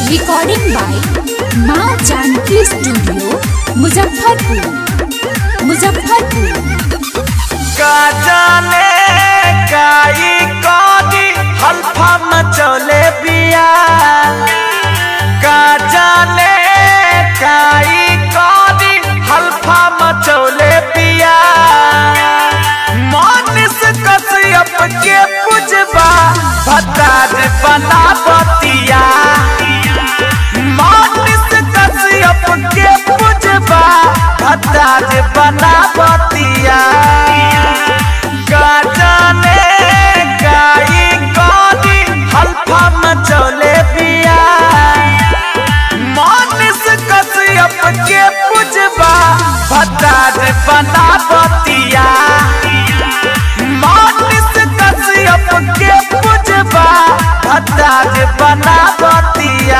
recording by माँ Janaki studio Muzaffarpur Muzaffarpur का जाने काई कौदी हल्फा मचौले बिया का जाने काई कौदी हल्फा मचौले बिया मोनिस कसियप के पुजबा भतार बना बतिया मोनिस कसियप के पुजबा भतार बना बतिया का जाने काई कौदी हल्फा मचौले बिया मोनिस कसियप के पुजबा भतार बना बतिया मोनिस कसियप के पुजबा भतार बना बतिया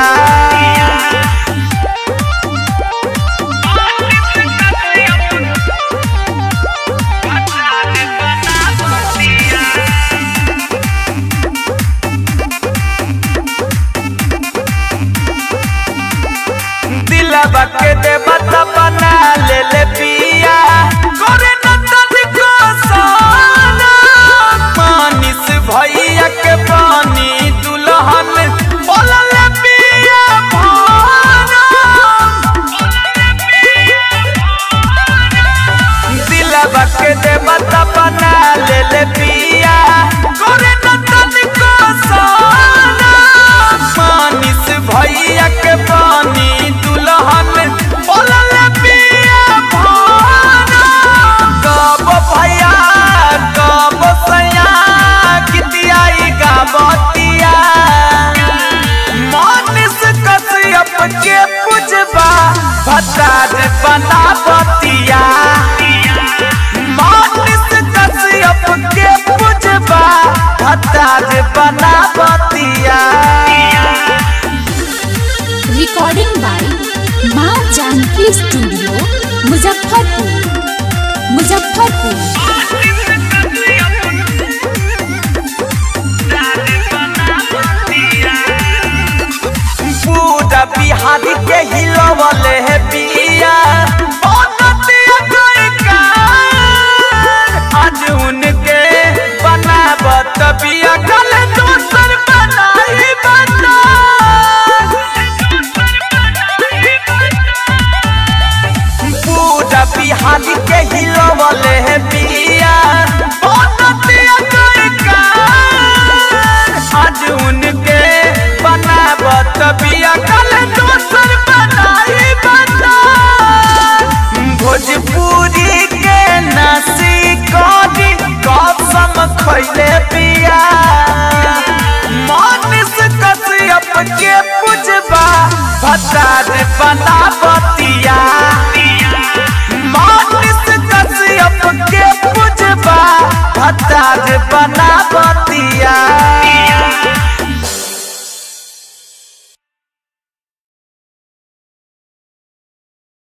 दिलवा के देवता बना ले ले पिया करे न तनिको साना मानिस भैया के पानी दुल्हन बोलल पिया भाना दिलवा के देवता बना ले ले पिया करे न तनिको साना मानिस भैया के पानी दुल्हन बोलल पिया भाना कब भैया कब सैया कितियाई गावतिया मानिस कसियप के पुजबा भतार बना बतिया मानिस कसियप के पुजबा भतार बना बतिया रिकॉर्डिंग बाय माँ जानकी स्टूडियो मुजफ्फरपुर मुजफ्फरपुर पूरा बिहारी के हिलवले है बिया बनतिया कोई कार आज उनके बनावत बिया कल दोसर बनाई बता पूरा बिहारी के हिलवले है बिया बनतिया कोई कार आज उनके बनावत बिया कल दोसर बनाई बता भोजपुरी के नसी करी कसम खैले पिया मानिस कसियप के पुजबा भतार बनावत